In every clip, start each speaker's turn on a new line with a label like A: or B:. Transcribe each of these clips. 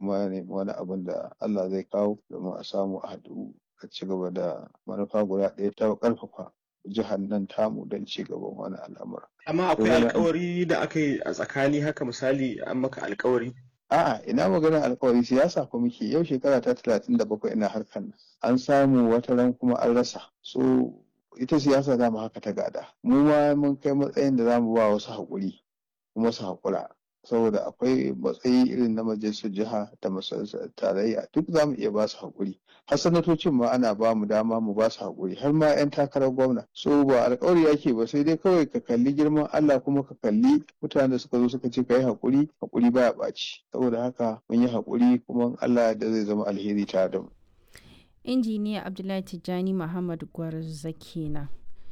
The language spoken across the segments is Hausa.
A: kuma ya nemi wani abin da Allah zai kawo domin a samu a haɗu a ci gaba da manufa guda ɗaya ta ƙarfafa jihar nan tamu don ci gaban wani al'amura.
B: Amma akwai alkawari da aka yi a tsakani haka misali an maka alkawari?
A: A'a ina maganar alkawari siyasa ko muke yau shekara ta talatin da bakwai ina harkar nan. An samu wata ran kuma an rasa. So ita siyasa za mu haka ta gada. Mu ma mun kai matsayin da za mu ba wasu haƙuri kuma su haƙura. saboda akwai matsayi irin na majalisar jiha da majalisar tarayya duk za mu iya ba su haƙuri har sanatocin ma ana ba mu dama mu ba su haƙuri har ma 'yan takarar gwamna so ba alƙawari yake ba sai dai kawai ka kalli girman Allah kuma ka kalli mutanen da suka zo suka ce ka yi haƙuri haƙuri baya ɓaci saboda haka mun yi haƙuri kuma Allah da zai zama alheri tare da mu.
C: injiniya abdullahi tijjani muhammad gwarza kenan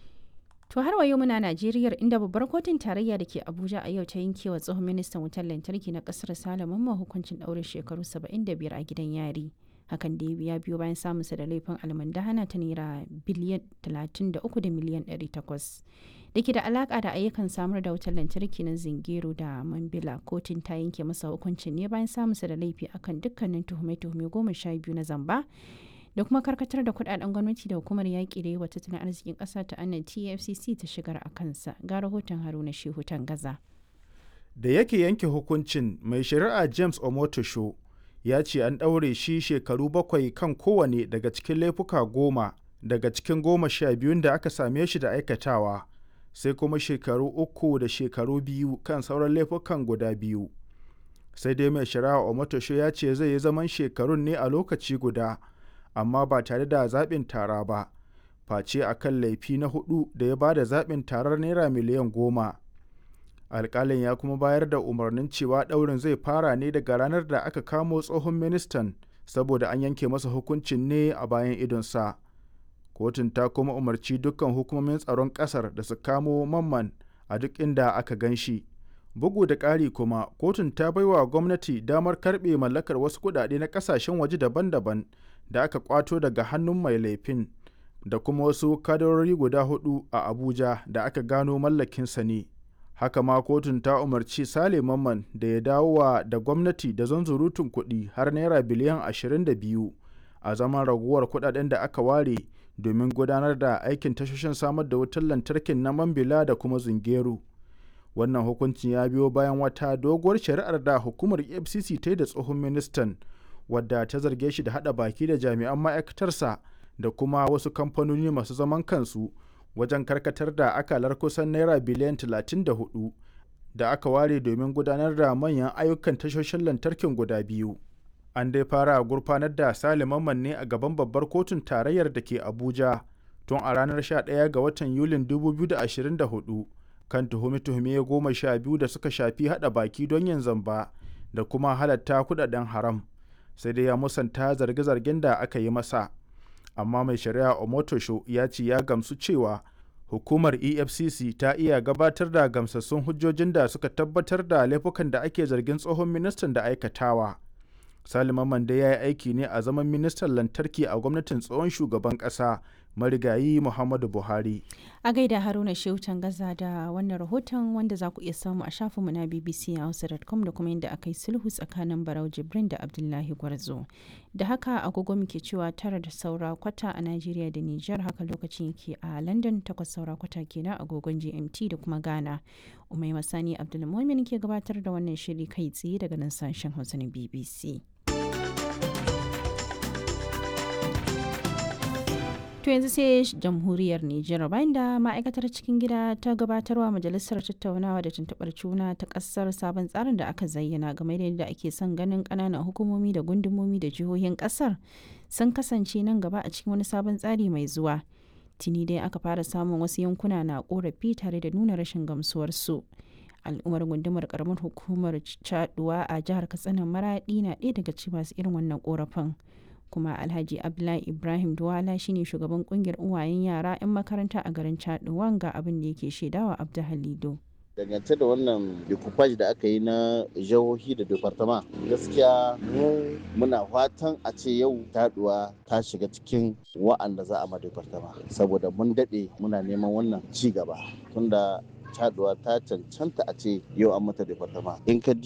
C: To har wayo muna Najeriya inda babbar kotun tarayya da ke Abuja a yau ta yanke wa tsohon ministan wutar lantarki na kasar Salaman ma hukuncin ɗaurin shekaru 75 a gidan yari. Hakan da ya biyo bayan samunsa da laifin almandahana ta naira biliyan 33 da miliyan 800. Da ke da alaka da ayyukan samar da wutar lantarki na Zingero da Mambila kotun ta yanke masa hukuncin ne bayan samunsa da laifi akan dukkanin tuhume-tuhume goma sha biyu na zamba da kuma karkatar da kudaden gwamnati da hukumar yaƙi da yawa tattalin arzikin ƙasa ta annan tfcc ta shigar a kansa ga rahoton haruna shehu gaza
D: da yake yanke hukuncin mai shari'a james omotosho ya ce an ɗaure shi shekaru bakwai kan kowane daga cikin laifuka goma daga cikin goma sha biyun da aka same shi da aikatawa sai kuma shekaru uku da shekaru biyu kan sauran laifukan guda biyu sai dai mai shari'a omotosho ya ce zai yi zaman shekarun ne a lokaci guda amma ba tare da zaɓin tara ba face a kan laifi na hudu da ya ba da zaɓin tarar naira miliyan goma alƙalin ya kuma bayar da umarnin cewa ɗaurin zai fara ne daga ranar da aka kamo tsohon ministan saboda an yanke masa hukuncin ne a bayan idonsa kotun ta kuma umarci dukkan hukumomin tsaron ƙasar da su kamo mamman a duk inda aka gan shi bugu da ƙari kuma kotun ta baiwa gwamnati damar karɓe mallakar wasu kuɗaɗe na ƙasashen waje daban-daban da aka kwato daga hannun mai laifin da kuma wasu kadarori guda hudu a abuja da aka gano mallakinsa ne haka ma kotun ta umarci sale mamman da ya dawowa da gwamnati da zanzurutun kuɗi har naira biliyan 22 a zaman raguwar kuɗaɗen da aka ware domin gudanar da aikin tashoshin samar da wutar lantarkin na mambila da kuma zungeru wannan hukuncin ya biyo bayan wata doguwar shari'ar da hukumar efcc ta yi da tsohon ministan wadda ta zarge shi da hada baki da jami'an ma'aikatarsa da kuma wasu kamfanoni masu zaman kansu wajen karkatar da akalar kusan naira biliyan 34 da aka ware domin gudanar da manyan ayyukan tashoshin lantarkin guda biyu an dai fara gurfanar da saliman ne a gaban babbar kotun tarayyar da ke abuja tun a ranar 11 ga watan yulin 2024 kan tuhume-tuhume goma sha biyu da suka shafi hada baki don yin zamba da kuma halatta kudaden haram sai dai ya musanta zarge-zargen da aka yi masa amma mai shari'a omotosho ya ce ya gamsu cewa hukumar efcc ta iya gabatar da gamsassun hujjojin da suka tabbatar da laifukan da ake zargin tsohon ministan da aikatawa salima mande ya yi aiki ne a zaman ministan lantarki a gwamnatin tsohon shugaban kasa marigayi muhammadu buhari
C: a gaida haruna shehu gaza da wannan rahoton wanda za ku iya samu a shafinmu na bbc hausa.com da kuma yadda aka yi sulhu tsakanin barau jibrin da abdullahi gwarzo da haka agogo muke cewa tara da saura kwata a najeriya da niger haka lokacin yake a london takwas saura kwata kenan agogon gmt da kuma ghana umai masani abdulmumin ke gabatar da wannan shiri kai tsaye daga nan sashen hausa na bbc To yanzu sai jamhuriyar Nijar bayan da ma'aikatar cikin gida ta gabatarwa majalisar tattaunawa da tuntuɓar juna ta ƙasar sabon tsarin da aka zayyana game da yadda ake son ganin ƙananan hukumomi da gundumomi da jihohin ƙasar sun kasance nan gaba a cikin wani sabon tsari mai zuwa. Tuni dai aka fara samun wasu yankuna na ƙorafi tare da nuna rashin gamsuwarsu. al'ummar gundumar karamar hukumar caduwa a jihar katsina maraɗi na ɗaya daga cikin masu irin wannan ƙorafin. kuma alhaji abdullahi ibrahim duwala shine shugaban kungiyar uwayen yara 'yan makaranta a garin chaduwan ga abin da yake shaidawa abdu halido
E: dangance da wannan decoupage da aka yi na jihohi da departama gaskiya mu muna fatan a ce yau taduwa ta shiga cikin wa'anda za a ma departama saboda mun daɗe muna neman wannan ci gaba tunda caduwa ta cancanta a ce yau an mata departama in ka diba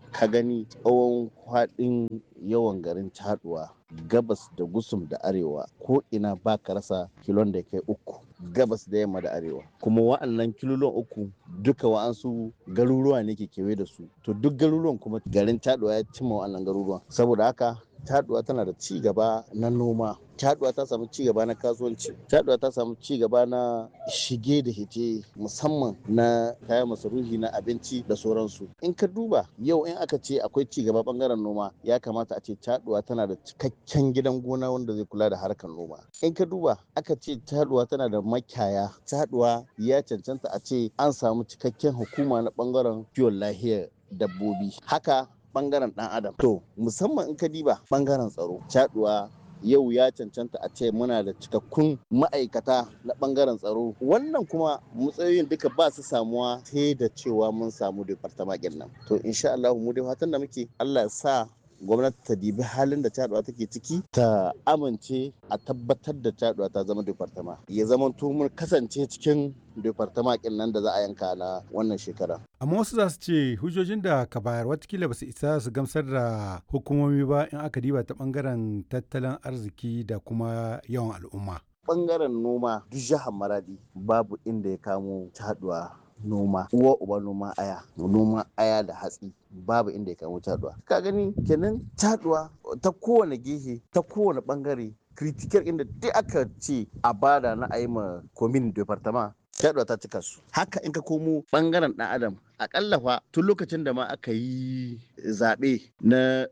E: ka gani tsawon faɗin yawan garin caduwa gabas da gusum da arewa ko ina ba ka rasa kilon da kai uku gabas da yamma da arewa kuma wa'annan kilolon uku duka wa'ansu garuruwa ne ke kewaye da su to duk garuruwan kuma garin caduwa ya cimma wa'annan garuruwan saboda haka caduwa tana da ci gaba na noma caduwa ta samu ci gaba na kasuwanci caduwa ta samu ci gaba na shige da hite musamman na kayan masarufi na abinci da sauransu in ka duba yau in aka ce akwai ci gaba bangaren noma ya kamata a ce caduwa tana da cikakken gidan gona wanda zai kula da harkar noma in ka duba aka ce caduwa tana da makiyaya caduwa ya cancanta a ce an samu cikakken hukuma na bangaren kiwon lahiyar dabbobi haka bangaren dan adam to musamman in ka diba bangaren tsaro caduwa yau ya cancanta a ce muna da cikakkun ma'aikata na bangaren tsaro wannan kuma matsayoyin duka ba su samuwa sai da cewa mun samu departamakin nan to insha Allah mu dai fatan da muke Allah ya sa gwamnati ta dibi halin da caduwa take ciki ta amince a tabbatar da caduwa ta zama departama ya zama mun kasance cikin departama kin nan da za a yanka na wannan shekara
F: amma wasu za su ce hujjojin da ka bayar watakila ba su isa su gamsar da hukumomi ba in aka diba ta bangaren tattalin arziki da kuma yawan al'umma
E: bangaren noma duk jihar maradi babu inda ya kamo caduwa noma uwa uba noma aya noma aya da hatsi babu inda ya kamo caduwa ka gani kenan caduwa ta kowane gehe ta kowane bangare kritikar inda duk aka ce a bada na ayi ma komin departama caduwa ta cika su haka in ka komo bangaren dan adam akalla fa tun lokacin da ma aka yi zaɓe na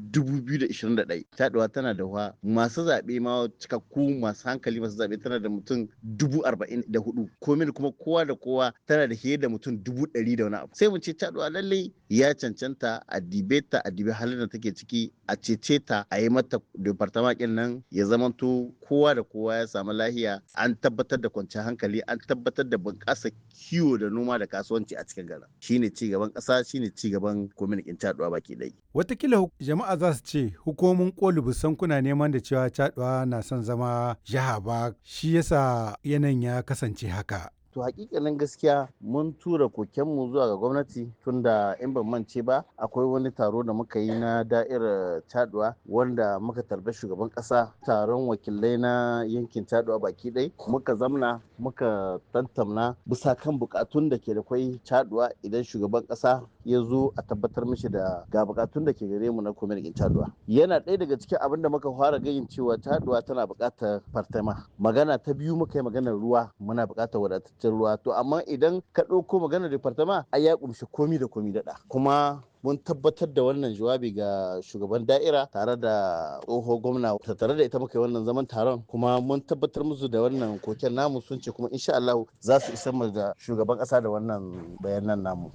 E: 2021 taɗuwa tana da wa masu zaɓe ma cikakku masu hankali masu zaɓe tana da mutum 44 komin kuma kowa da kowa tana da fiye da mutum 100 da wani abu sai mu ce taɗuwa lallai ya cancanta a dibe ta a dibe halin da take ciki a cece ta a yi mata departamakin nan ya zamanto kowa da kowa ya samu lahiya an tabbatar da kwanciyar hankali an tabbatar da bunƙasa kiwo da noma da kasuwanci a cikin garin shine ci gaban ƙasa shine ci gaban kwamitin caduwa baki ɗai.
F: Watakila jama'a za su ce hukumomin koli busan kuna neman da cewa caduwa na son zama jiha ba shi yasa yanayin ya kasance haka.
E: to hakikanin gaskiya mun tura kokenmu zuwa ga gwamnati tunda in ban mance ba akwai wani taro da muka yi na da'irar taduwa wanda muka tarbi shugaban kasa taron wakilai na yankin taduwa baki ɗai muka zamna muka tantamna bisa kan bukatun da ke da kwai taduwa idan shugaban kasa ya zo a tabbatar mishi da ga bukatun da ke gare mu na kwamitin taduwa yana ɗaya daga cikin abin da muka fara gayin cewa taduwa tana buƙatar fartama magana ta biyu muka yi maganar ruwa muna buƙatar wadatar cikin ruwa to amma idan ka ɗauko maganar departama ai ya kumshi komi da komi daɗa kuma mun tabbatar da wannan jawabi ga shugaban da'ira tare da tsoho gwamna tare da ita muka yi wannan zaman taron kuma mun tabbatar musu da wannan koken namu sun ce kuma insha Allah za su isar mu da shugaban ƙasa da wannan bayanan namu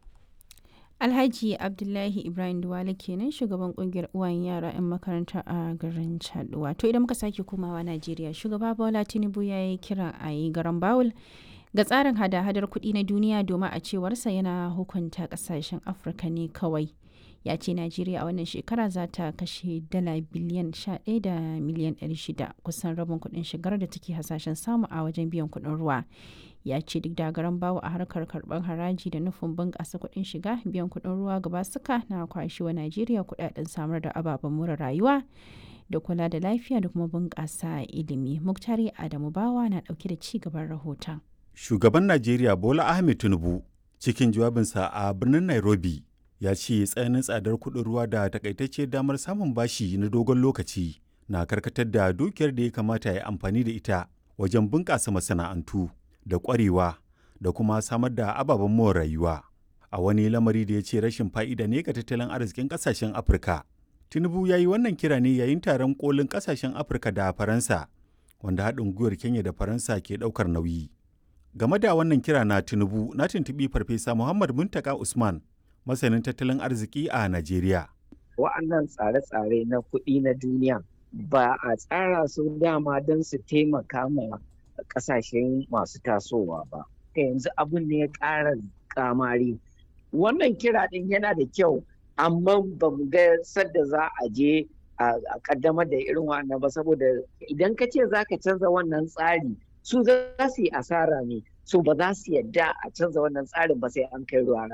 C: Alhaji Abdullahi Ibrahim Duwale kenan shugaban kungiyar uwayen yara 'yan makaranta a garin Chaduwa. To idan muka sake komawa Najeriya, shugaba Bola Tinubu ya yi kira a yi garan Bawul ga tsarin hada-hadar kuɗi na duniya domin a cewarsa yana hukunta ƙasashen Afirka ne kawai. Ya ce Najeriya a wannan shekara za ta kashe dala biliyan 11 da miliyan 600 kusan rabin kuɗin shigar da take hasashen samu a wajen biyan kuɗin ruwa. ya ce duk da garan bawo a harkar karɓar haraji da nufin bunƙasa kuɗin shiga biyan kuɗin ruwa gaba suka na kwashewa najeriya kuɗaɗen samar da ababen more rayuwa da kula da lafiya da kuma bunƙasa ilimi muktari adamu bawa na ɗauke da ci gaban rahoton
G: shugaban najeriya bola ahmed tinubu cikin jawabinsa a birnin nairobi ya ce tsananin tsadar kuɗin ruwa da takaitacciyar damar samun bashi na dogon lokaci na karkatar da dukiyar da ya kamata ya amfani da ita wajen bunƙasa masana'antu da ƙwarewa da kuma samar da ababen more rayuwa a wani lamari da ya ce rashin fa'ida ne ga tattalin arzikin ƙasashen afirka tinubu ya yi wannan kira ne yayin taron kolin ƙasashen afirka da faransa wanda haɗin gwiwar kenya da faransa ke ɗaukar nauyi game da wannan kira na tinubu na tuntuɓi farfesa muhammad muntaka usman masanin tattalin arziki a najeriya
H: wa'annan tsare-tsare na kuɗi na duniya ba a tsara su dama don su taimaka ma kasashen masu tasowa ba ta yanzu abin ne ya ƙara kamari wannan kira ɗin yana da kyau amma ba mu ga sadda za a je a kaddamar da irin wannan ba saboda idan ka ce za ka canza wannan tsari su za su yi asara ne su ba za su yadda a canza wannan tsarin ba sai an kai ruwa rana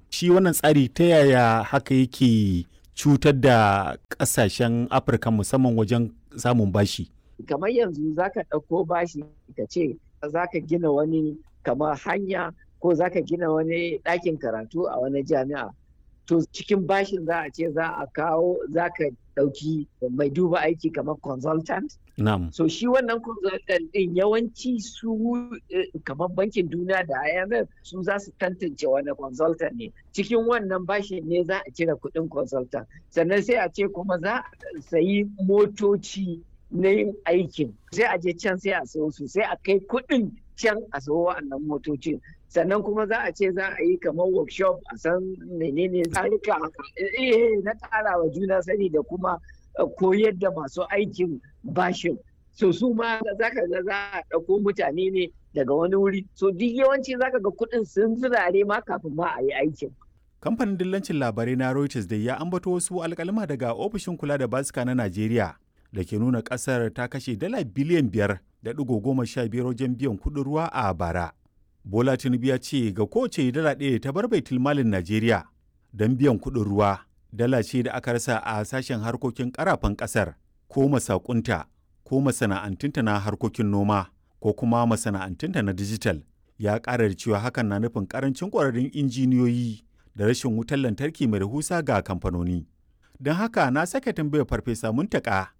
G: shi wannan tsari ta yaya haka yake cutar da ƙasashen afirka musamman wajen samun bashi
H: kamar yanzu zaka ɗauko bashi ka ce zaka gina wani kamar hanya ko zaka gina wani ɗakin karatu a wani jami'a to cikin bashin za a ce za a kawo za ka ɗauki mai duba aiki kamar consultant
G: Na'am.
H: so shi wannan consultant ɗin yawanci su kamar bankin duniya da IMF su za su tantance wani consultant ne cikin wannan bashin ne za a cire kuɗin consultant sannan sai a ce kuma za a sayi motoci na yin aikin sai a je can sai a sayo su sai a kai kuɗin can a sayo wa'annan motocin sannan kuma za a ce za a yi kamar workshop a san menene tsarika na ƙara wa juna sani da kuma koyar da masu aikin bashin so su ma za ka ga za a ɗauko mutane ne daga wani wuri so duk yawanci za ka ga kuɗin sun zirare ma kafin ma a yi aikin
G: kamfanin dillancin labarai na reuters da ya ambato wasu alkalima daga ofishin kula da basika na najeriya da ke nuna ƙasar ta kashe dala biliyan biyar da ɗigo goma sha biyar wajen biyan kuɗin ruwa a bara Bola Tinubu ya ce ga kowace dala ɗaya ta bar baitul malin Najeriya don biyan kuɗin ruwa, dala ce da aka rasa a sashen harkokin ƙarafan ƙasar ko masakunta ko masana'antunta na harkokin noma ko kuma masana'antunta na dijital. Ya ƙara da cewa hakan na nufin ƙarancin ƙwararrun injiniyoyi da rashin wutar lantarki mai rahusa ga kamfanoni. Don haka na sake tambayar Farfesa Muntaka